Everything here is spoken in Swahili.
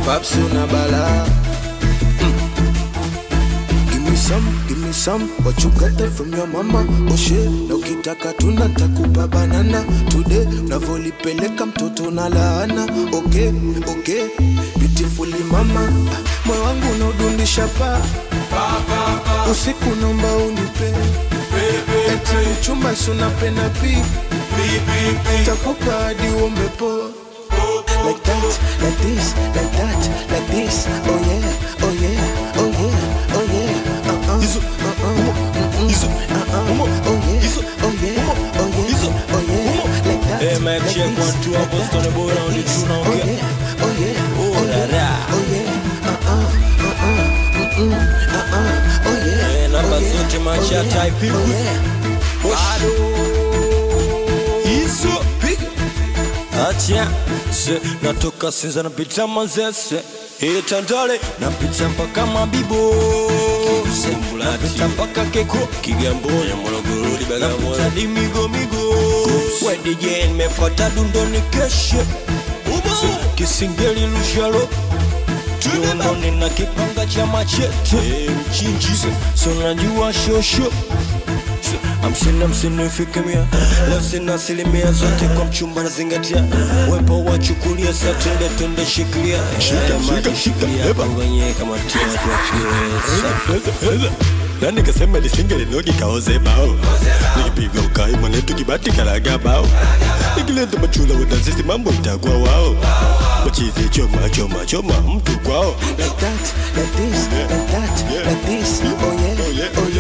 Paps una bala. Give me some, give me some. What you got there from your mama? Oh shit, na ukitaka tuna takupa banana. Today unavyolipeleka mtoto na laana. Okay, okay, beautifully mama. Ah, Moyo wangu unaudundisha pa usiku naomba unipe eti mchumba si unapenda pipi takupa hadi uombe po like that, like this, like that, like this. Oh yeah, oh yeah, oh yeah, oh yeah. Uh uh, uh uh, mm-mm, uh uh. Oh yeah, oh yeah, oh yeah, oh yeah. Like that, Hey, Mac, like check this, one, two, like hapo that, Stone Boy like round the this. tune, Oh okay? yeah, oh yeah, Oh, oh la, yeah, la. oh yeah. Uh uh, uh uh, mm-mm, uh uh. Oh yeah, Eh, namba oh yeah, zote macha oh yeah, type oh hivi. yeah. hizo piga acha se natoka sinza napita manzese itandale napita mpaka mabibo napita mpaka keko kigamboni napita dimigomigo wedije nimefuata dundoni keshe Se, kisingeli lushalo Tuononi na kipanga cha machete mchinji so najua shosho hamsini hamsini ifike mia leo sina asilimia zote kwa mchumba nazingatia wepo wachukulia sa twende twende shikilia shika shika shika wenyewe kama tia tuachiwe na nikasema lisinge linogi kaoze bao nikipiga ukai mwanetu kibati kalaga bao nikileta machula wadazisi mambo itakuwa wao machizi choma choma choma mtu kwao like that, like this, like that, like this. Oh yeah, oh